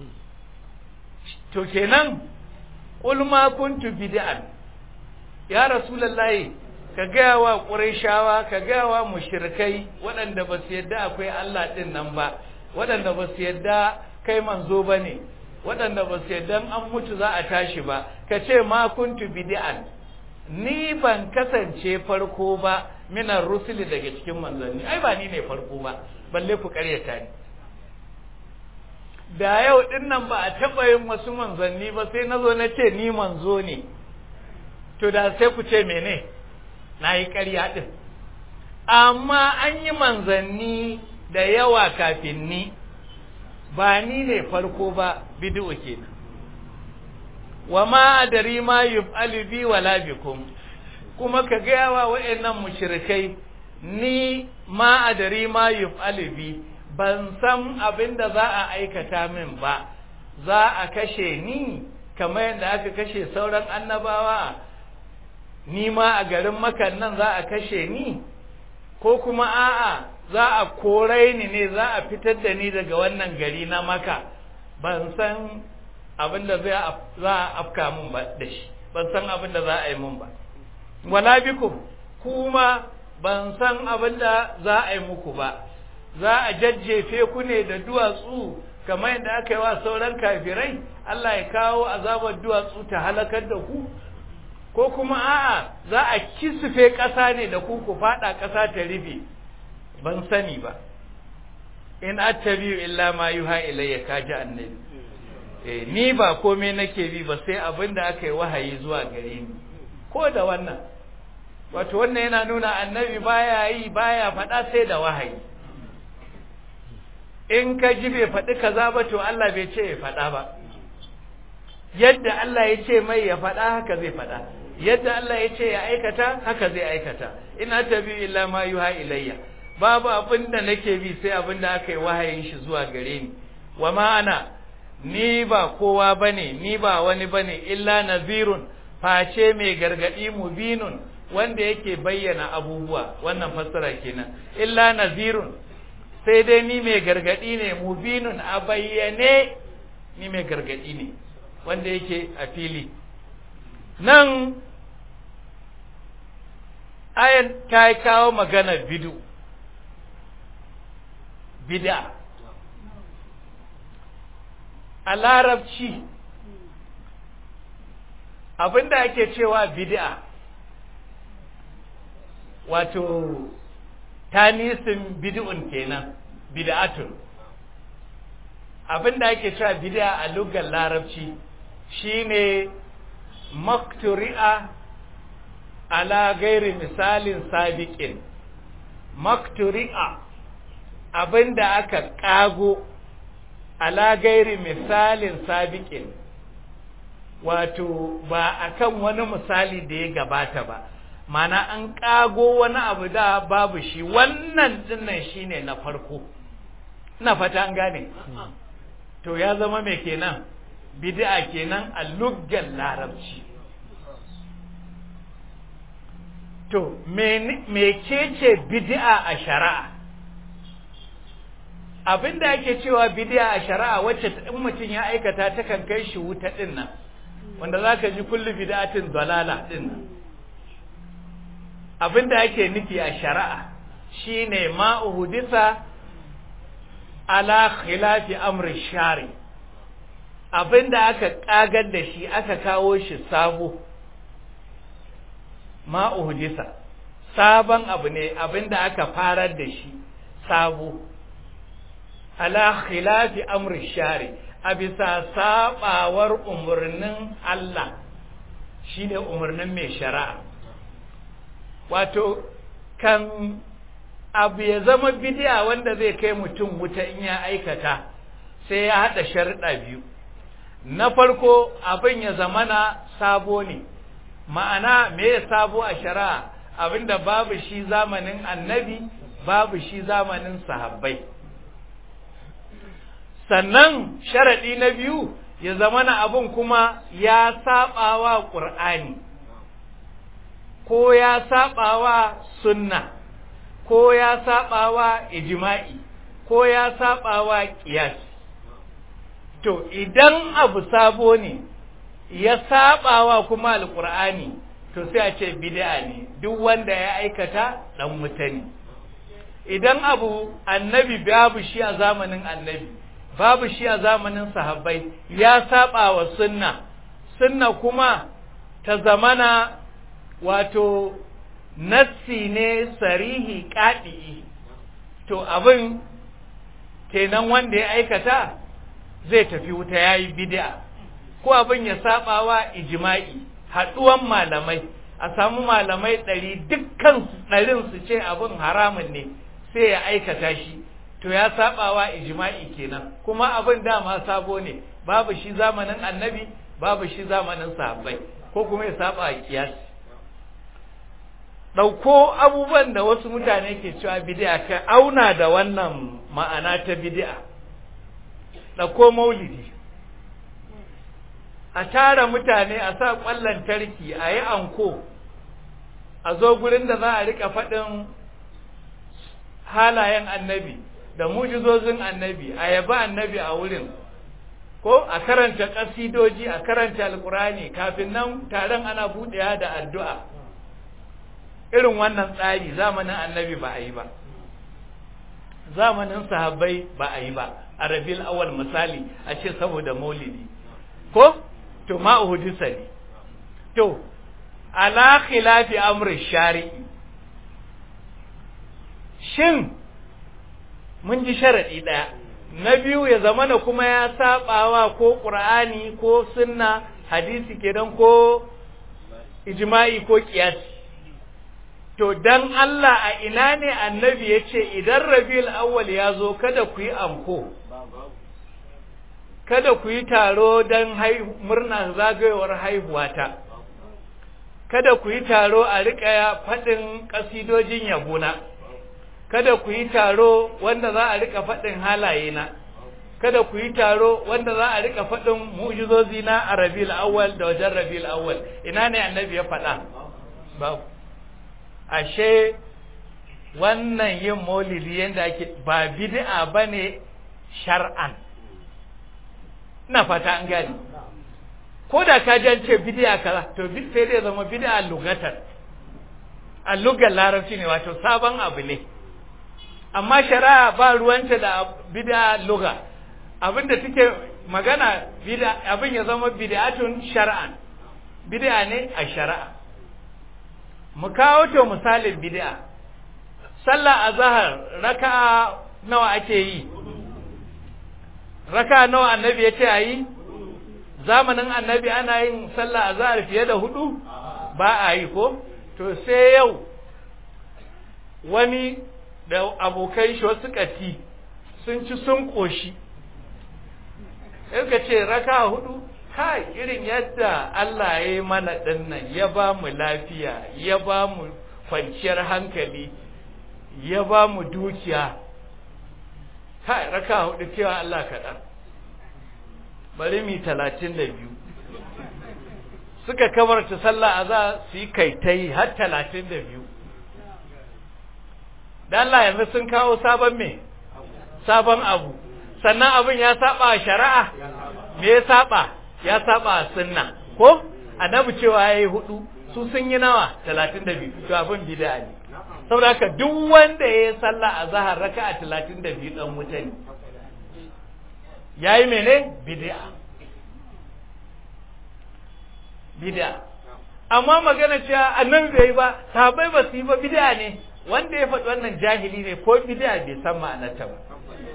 to kenan qul ma kuntu bid'an ya rasulullahi ka gaya wa qurayshawa ka gaya wa mushrikai waɗanda ba su yadda akwai Allah din nan ba waɗanda ba su yadda kai manzo bane waɗanda ba su dan an mutu za a tashi ba ka ce ma kuntu bid'an ni ban kasance farko ba minar rusuli daga cikin manzanni ai ba ni ne farko ba balle ku karyata ni da yau din nan ba a taɓa yin wasu manzanni ba sai na zo na ce ni manzo ne to da sai ku ce mene na yi ƙarya ɗin amma an yi manzanni da yawa kafin ni ba ni ne farko ba bid'u kenan wa ma adari ma yuf'alu bi wala bikum kuma ka ga yawa wayannan mushrikai ni ma adari ma yuf'alu bi ban san abin da za a aikata min ba za a kashe ni kamar yadda aka kashe sauran annabawa ni ma a garin makan nan za a kashe ni ko kuma a'a za a korai ni ne za a fitar da ni daga wannan gari na maka ban san abin da za a afka mun ba da shi ban san abin da za a yi mun ba wala bikum kuma ban san abin da za a yi muku ba za a jajjefe ku ne da duwatsu kamar yadda aka yi wa sauran kafirai Allah ya kawo azabar duwatsu ta halakar da ku ko kuma a'a za a kisufe ƙasa ne da ku ku faɗa ƙasa ta rufe ban sani ba in attabi'u illa ma yuha ilayya kaji annabi eh ni ba komai nake bi ba sai abin da aka yi wahayi zuwa gare ni ko da wannan wato wannan yana nuna annabi baya yi baya faɗa sai da wahayi in ka ji bai faɗi kaza ba to Allah bai ce ya faɗa ba yadda Allah ya ce mai ya faɗa haka zai faɗa yadda Allah ya ce ya aikata haka zai aikata ina tabi illa ma yuha ilayya babu abin da nake bi sai abin da aka yi wahayin shi zuwa gare ni wa ma'ana ni ba kowa bane ni ba wani bane illa nazirun face mai gargadi mubinun wanda yake bayyana abubuwa wannan fassara kenan illa nazirun sai dai ni mai gargadi ne mubinun a bayyane ni mai gargadi ne wanda yake a fili nan ayan ta kawo magana bidu bid'a a larabci abinda ake cewa bid'a wato tanisin bid'un kenan bid'atun abinda ake cewa bid'a a lugar larabci shine makturi'a ala gairi misalin sabiqin makturi'a abinda aka kago ala gairi misalin sabiqin wato ba akan wani misali da ya gabata ba mana an kago wani abu da babu shi wannan dinnan shine na farko ina fata an gane to ya zama me kenan bid'a kenan a luggan larabci to mecece bid'a a shari'a abinda ake cewa bid'a a shari'a wacce in mutum ya aikata ta kan kai shi wuta din nan wanda zaka ji kullu bid'atin dalala din nan abinda ake nufi a shari'a shine ma uhdisa ala khilafi amri shari abinda aka kagar da shi aka kawo shi sabo ma uhdisa sabon abu ne abinda aka farar da shi sabo ala khilafi amri shari a bisa sabawar umarnin Allah shine umarnin mai shari'a wato kan abu ya zama bidiya wanda zai kai mutum wuta in ya aikata sai ya haɗa sharuɗa biyu na farko abin ya zamana sabo ne ma'ana me ya sabo a shari'a abinda babu shi zamanin annabi babu shi zamanin sahabbai sannan sharaɗi na biyu ya zamana abin kuma ya saɓawa ƙur'ani ko ya saɓawa sunna ko ya saɓawa ijma'i ko ya saɓawa ƙiyas to idan abu sabo ne ya saɓawa kuma alƙur'ani to sai a ce bid'a ne duk wanda ya aikata ɗan wuta ne idan abu annabi babu shi a zamanin annabi babu shi a zamanin sahabbai ya saba wa sunna sunna kuma ta zamana wato nassi ne sarihi ƙaɗi to abin kenan wanda ya aikata zai tafi wuta ya yi bid'a ko abin ya saba wa ijma'i haɗuwan malamai a samu malamai ɗari dukkan ɗarin su ce abin haramun ne sai ya aikata shi to ya saba wa ijma'i kenan kuma abin dama sabo ne babu shi zamanin annabi babu shi zamanin sahabbai ko kuma ya saba a kiyasi ɗauko abubuwan da wasu mutane ke cewa bid'a ka auna da wannan ma'ana ta bid'a ɗauko maulidi a tara mutane a sa ƙwallon tarki a yi anko a zo gurin da za a rika faɗin halayen annabi da mujizozin annabi a yaba annabi a wurin ko a karanta ƙasidoji a karanta alƙurani kafin nan taron ana buɗewa da addu'a irin wannan tsari zamanin annabi ba a yi ba zamanin sahabbai ba a yi ba a rabil awal misali a ce saboda maulidi ko to ma uhudisa ne to ala khilafi amri shari'i shin mun ji sharadi daya na biyu ya zamana kuma ya sabawa ko qur'ani ko sunna hadisi kenan ko ijma'i ko qiyasi to dan Allah a ina ne annabi ya ce idan rabiul awwal ya zo kada ku yi anko kada ku yi taro don murna zagayowar haihuwata kada ku yi taro a riƙa faɗin ƙasidojin yabona kada ku yi taro wanda za a riƙa faɗin halayena kada ku yi taro wanda za a riƙa faɗin mu'jizozi na a rabiul awwal da wajen rabiul awwal ina ne annabi ya faɗa babu ashe wannan yin maulidi yadda ake ba bid'a bane shar'an ina fata an gani ko da ka ji ce bid'a kaza to sai dai zama bid'a lugatar a lugar larabci ne wato sabon abu ne amma shari'a ba ruwanta da bid'a luga abinda take magana bid'a abin ya zama bid'atun shar'an bid'a ne a shari'a mu kawo to misalin bid'a sallah azhar raka'a nawa ake yi raka'a nawa annabi yace ayi zamanin annabi ana yin sallah azhar fiye da hudu ba a yi ko to sai yau wani da abokai shi wasu kati sun ci sun koshi sai ka ce raka'a hudu kai irin yadda Allah ya yi mana dinnan ya ba mu lafiya ya ba mu kwanciyar hankali ya ba mu dukiya kai raka hudu cewa Allah kaɗan bari mi talatin da biyu suka kamarta sallah a za su yi kaitai har talatin da biyu da Allah yanzu sun kawo sabon me sabon abu sannan abin ya saba shari'a me ya saba ya saba sunna ko annabi cewa yayi hudu su sun yi nawa 32 to abin bid'a ne saboda haka duk wanda yayi sallah a zahar raka'a 32 dan wuta ne yayi mene bid'a bid'a amma magana cewa annabi bai yi ba sahabbai ba su yi ba bid'a ne wanda ya faɗi wannan jahili ne ko bid'a bai san ma'anarta ba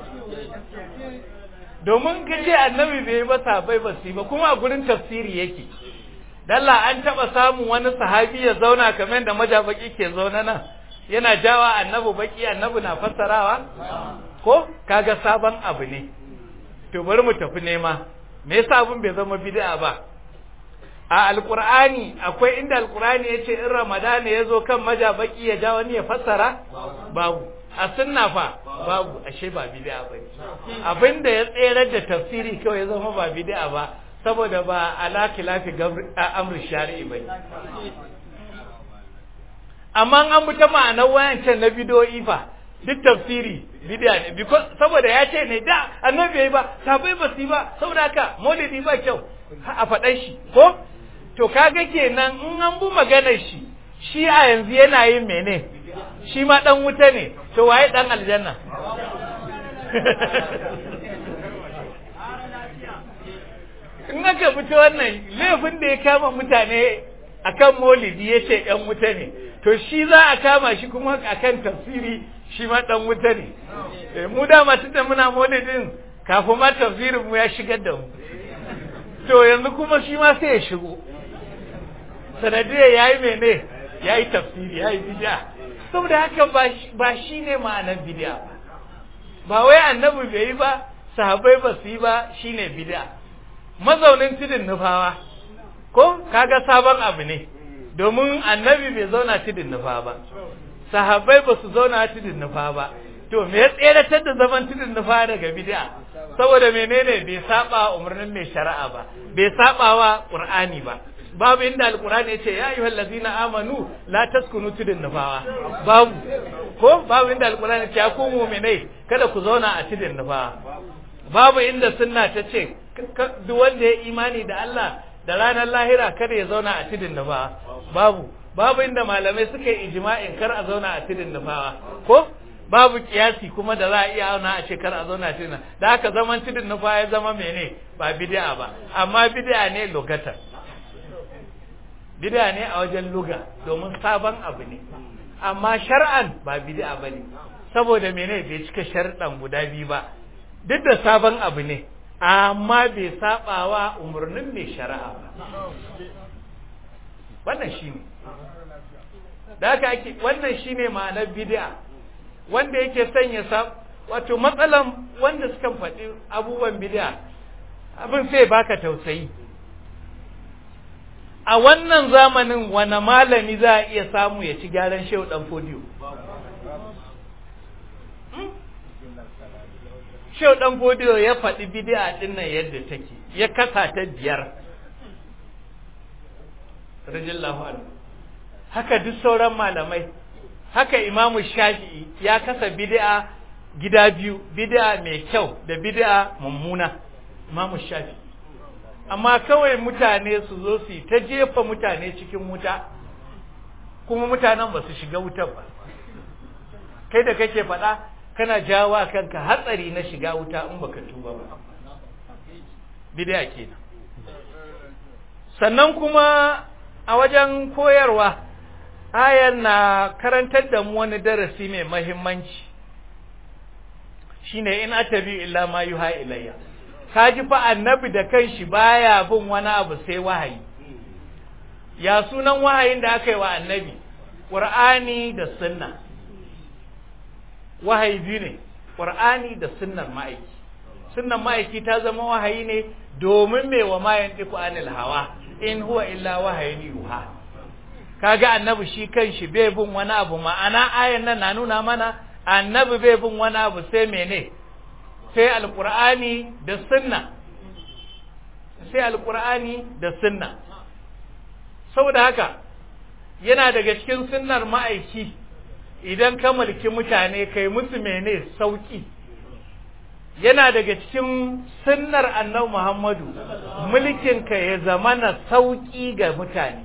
domin ka ce annabi bai yi ba sahabbai ba su yi ba kuma a gurin tafsiri yake dalla an taɓa samun wani sahabi ya zauna kamar da majabaki ke zauna nan yana jawa annabi baki annabi na fassarawa ko kaga sabon abu ne to bari mu tafi nema me yasa abin bai zama bid'a ba a alqur'ani akwai inda alqur'ani yace in ramadana yazo kan majabaki ya ja wani ya fassara babu a sunna fa babu ashe ba bid'a bane abinda ya tserar da tafsiri kawai ya zama ba bid'a ba saboda ba ala khilafi amri shari'i bane amma an bi ta ma'anar wayancan na bidoyi fa duk tafsiri bid'a ne because saboda ya ce ne da annabi bai ba sabai ba su ba saboda haka maulidi ba kyau a faɗan shi ko to kaga kenan in an bu maganar shi shi a yanzu yana yin mene shi ma dan wuta ne to waye dan aljanna in aka fito wannan laifin da ya kama mutane akan molidi ya ce ‘yan wuta ne to shi za a kama shi kuma akan tafsiri shi ma ɗan wuta ne mu dama tunda muna molidin kafin ma tafsirin mu ya shigar da mu to yanzu kuma shi ma sai ya shigo sanadiyar ya yi mene ya yi tafsiri ya yi bid'a saboda haka ba shi ne ma'anar bid'a ba ba wai annabi bai yi ba sahabbai ba su yi ba shine bid'a mazaunin tudun nufawa ko kaga sabon abu ne domin annabi bai zauna tudun nufa ba sahabbai ba su zauna tudun nufa ba to me ya tseratar da zaman tudun nufa daga bid'a saboda menene bai saba umarnin mai shari'a ba bai saba wa qur'ani ba babu inda alqur'ani ya ce ya ayyuhal ladina amanu la taskunu tudun nufawa babu ko babu inda alqur'ani ya ce ya ku mu'minai kada ku zauna a tudun nufawa babu inda sunna ta ce duk wanda ya imani da Allah da ranar lahira kada ya zauna a tudun nufawa babu babu inda malamai suka yi ijma'in kar a zauna a tudun nufawa ko babu kiyasi kuma da za a iya auna a ce kar a zauna a tudun da haka zaman tudun nufawa ya zama mene ba bid'a ba amma bid'a ne lugatan bid'a ne a wajen luga domin sabon abu ne amma shar'an ba bid'a bane saboda mene bai cika sharɗan guda biyu ba duk da sabon abu ne amma bai sabawa umarnin mai shari'a ba wannan shine da haka ake wannan shine ma'anar bid'a wanda yake sanya sa wato matsalan wanda suka faɗi abubuwan bid'a abin sai baka tausayi a wannan zamanin wani malami za a iya samu ya ci gyaran shehu dan fodiyo Shehu ɗan Fodiyo ya faɗi bidi'a ɗin nan yadda take, ya kasa ta biyar. Rajillahu anhu. Haka duk sauran malamai, haka Imamu Shafi'i ya kasa bidi'a gida biyu, bidi'a mai kyau da bidi'a mummuna. Imamu Shafi'i. Amma kawai mutane su zo su yi ta jefa mutane cikin wuta, kuma mutanen ba su shiga wutar ba. Kai da kake faɗa, kana jawa kanka hatsari na shiga wuta in baka tuba ba bid'a kenan sannan kuma a wajen koyarwa ayan na karantar da mu wani darasi mai mahimmanci shine in atabi illa ma yuha ilayya kaji fa annabi da kanshi baya bin wani abu sai wahayi ya sunan wahayin da aka yi wa annabi qur'ani da sunna wahayi biyu ne ƙur'ani da sunnar ma'aiki sunnar ma'aiki ta zama wahayi ne domin mai wa mayan ɗiku anil hawa in huwa illa wahayin yuha kaga annabi shi kanshi bai bin wani abu ma'ana ayan nan na nuna mana annabi bai bin wani abu sai mene sai alƙur'ani da sunna sai alƙur'ani da sunna saboda haka yana daga cikin sunnar ma'aiki idan ka mulki mutane kai musu mene sauki yana daga cikin sunnar annabi Muhammadu mulkin ka ya zamana sauki ga mutane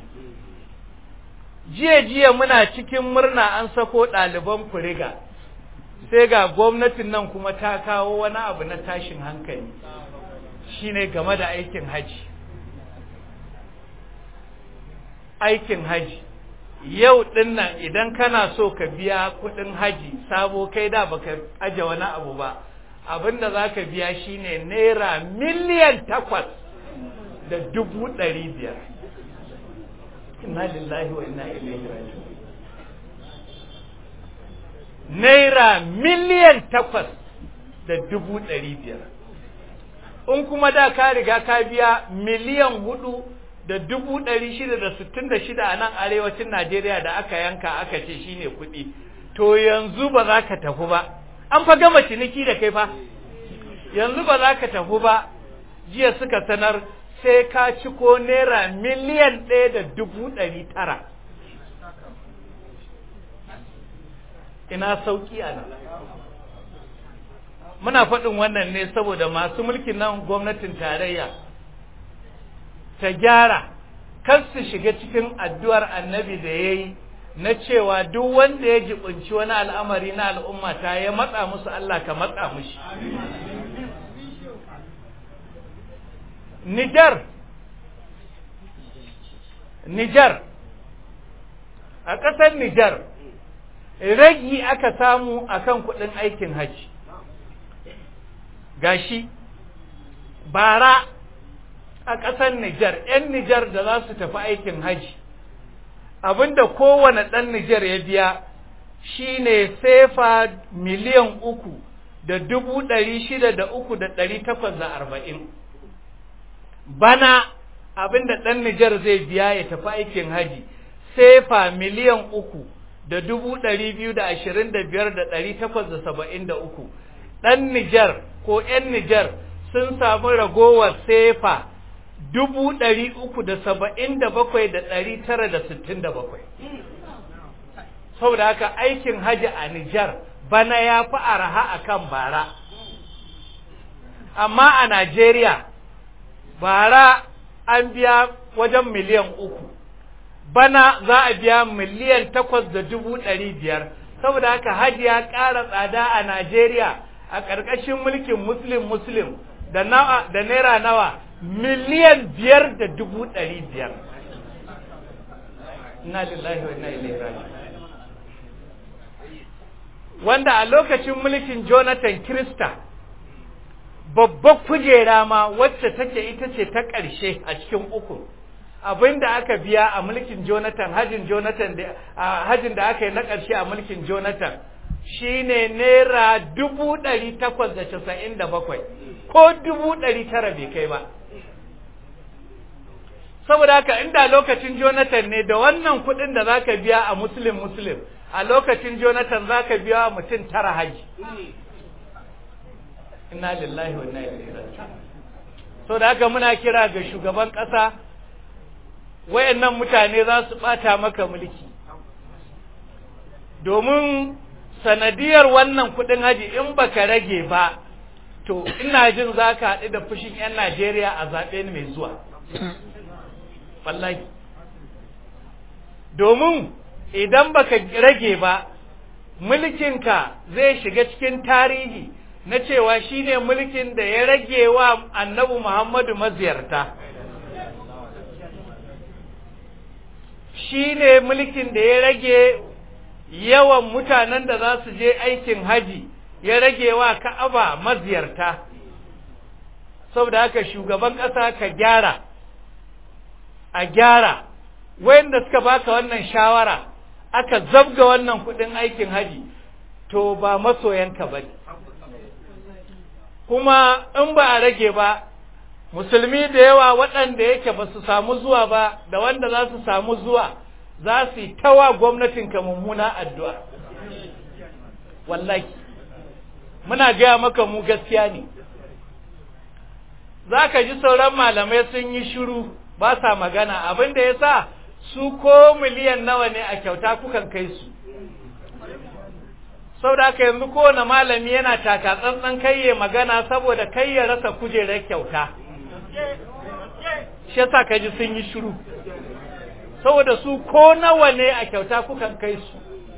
jiya jiya muna cikin murna an sako ɗaliban kuriga sai ga gwamnatin nan kuma ta kawo wani abu na tashin hankali shine game da aikin haji aikin haji yau din nan idan kana so ka biya kudin haji sabo kai da baka aje wani abu ba abinda za ka biya shine naira miliyan takwas da dubu ɗari biyar inna lillahi wa inna ilaihi raji'un naira miliyan takwas da dubu ɗari biyar in kuma da ka riga ka biya miliyan hudu da dubu ɗari shida da sittin da shida a nan arewacin Najeriya da aka yanka aka ce shine kuɗi to yanzu ba za ka tafi ba an fa gama ciniki da kai fa yanzu ba za ka tafi ba jiya suka sanar sai ka ci ko naira miliyan ɗaya da dubu ɗari tara ina sauki a nan muna faɗin wannan ne saboda masu mulkin nan gwamnatin tarayya ta gyara kar su shiga cikin addu'ar annabi da ya yi na cewa duk wanda ya jibinci wani al'amari na al'umma ta ya matsa musu Allah ka matsa mushi Nijar Nijar a ƙasar Nijar ragi aka samu akan kuɗin aikin hajji gashi bara a ƙasar Nijar ‘yan Nijar da za su tafi aikin hajji abinda kowane ɗan Nijar ya biya shine sefa miliyan uku da dubu ɗari shida da uku da ɗari takwas da arba'in bana abinda ɗan Nijar zai biya ya tafi aikin haji sefa miliyan uku da dubu ɗari biyu da ashirin da biyar da ɗari takwas da saba'in da uku ɗan Nijar ko ‘yan Nijar sun samu ragowar sefa dubu ɗari uku da saba'in da bakwai da ɗari tara da sittin da bakwai saboda haka aikin haji a Nijar bana ya fi araha a kan bara amma a Najeriya bara an biya wajen miliyan uku bana za a biya miliyan takwas da dubu ɗari biyar saboda haka haji ya ƙara tsada a Najeriya a ƙarƙashin mulkin muslim muslim da naira nawa miliyan biyar da dubu ɗari biyar inna lillahi wa inna ilaihi raji'un wanda a lokacin mulkin Jonathan Krista babbar kujera ma wacce take ita ce ta ƙarshe a cikin uku abinda aka biya a mulkin Jonathan hajin Jonathan da hajin da aka yi na ƙarshe a mulkin Jonathan shine naira dubu ɗari takwas da casa'in da bakwai ko dubu ɗari tara bai kai ba saboda haka inda lokacin Jonathan ne da wannan kuɗin da zaka biya a Muslim Muslim a lokacin Jonathan zaka biya mutum tara haji inna lillahi wa inna ilaihi raji'un so da haka muna kira ga shugaban ƙasa wayannan mutane za su bata maka mulki domin sanadiyar wannan kuɗin haji in baka rage ba to ina jin zaka haɗu da fushin 'yan Najeriya a zaɓe mai zuwa wallahi domin idan baka rage ba mulkinka zai shiga cikin tarihi na cewa shine mulkin da ya rage wa annabi Muhammadu maziyarta shine mulkin da ya rage yawan mutanen da za su je aikin haji ya rage wa ka'aba maziyarta saboda haka shugaban ƙasa ka gyara a gyara wayanda suka baka wannan shawara aka zabga wannan kudin aikin haji to ba masoyanka ba kuma in ba a rage ba musulmi da yawa waɗanda yake ba su samu zuwa ba da wanda za su samu zuwa za su yi tawa gwamnatinka mummuna addu'a wallahi muna gaya maka mu gaskiya ne za ka ji sauran malamai sun yi shiru ba sa magana abin da ya sa su ko miliyan nawa ne a kyauta kukan kai su saboda haka yanzu kowane malami yana taka tsantsan kayye magana saboda kai ya rasa kujerar kyauta shi yasa ka ji sun yi shiru saboda su ko nawa ne a kyauta kukan kai su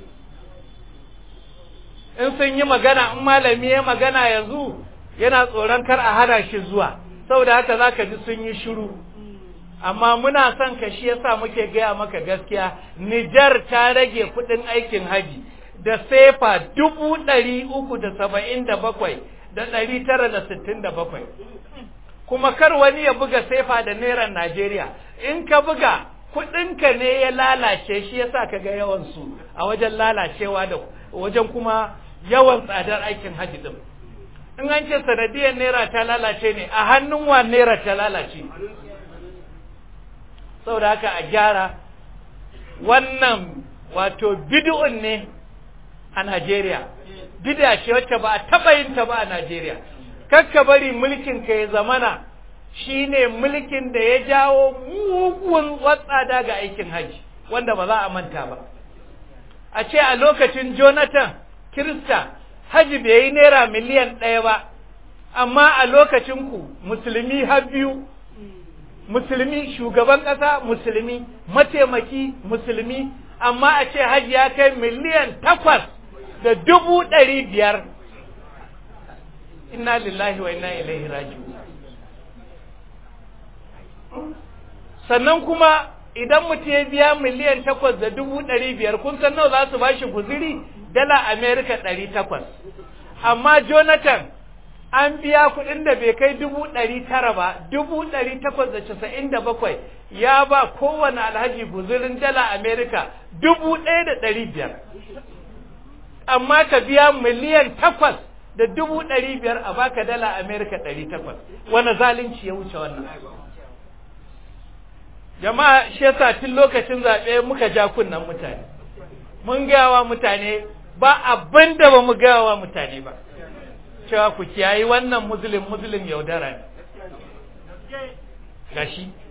in sun yi magana in malami ya magana yanzu yana tsoron kar a hana shi zuwa saboda haka za ka ji sun yi shiru amma muna son ka shi yasa muke gaya maka gaskiya Nijar ta rage kuɗin aikin haji da sefa dubu ɗari uku da saba'in da bakwai da ɗari tara da sittin da bakwai kuma kar wani ya buga sefa da naira Najeriya in ka buga kuɗinka ne ya lalace shi yasa ka ga yawansu a wajen lalacewa da wajen kuma yawan tsadar aikin haji din in an ce sanadiyar naira ta lalace ne a hannun wa naira ta lalace saboda haka a gyara wannan wato bid'un ne a Najeriya bid'a ce wacce ba a taba yin ta ba a Najeriya kakka bari mulkin ka ya zamana shine mulkin da ya jawo mugun watsada ga aikin haji wanda ba za a manta ba a ce a lokacin Jonathan Kirista haji bai yi naira miliyan ɗaya ba amma a lokacin ku musulmi har biyu musulmi shugaban ƙasa musulmi mataimaki musulmi amma a ce hajji ya kai miliyan takwas da dubu ɗari biyar inna lillahi wa inna ilaihi raji'un sannan kuma idan mutum ya biya miliyan takwas da dubu ɗari biyar kun san nawa za su ba shi guziri dala amerika ɗari takwas amma jonathan an biya kuɗin da bai kai dubu ɗari tara ba dubu ɗari takwas da casa'in da bakwai ya ba kowane alhaji guzirin dala amerika dubu ɗaya da ɗari biyar amma ka biya miliyan takwas da dubu ɗari biyar a baka dala amerika ɗari takwas wani zalunci ya wuce wannan jama'a shi yasa tun lokacin zaɓe muka ja kunnen mutane mun gawa mutane ba abin da ba mu gawa mutane ba cewa ku kiyayi wannan muslim muslim yaudara ne gashi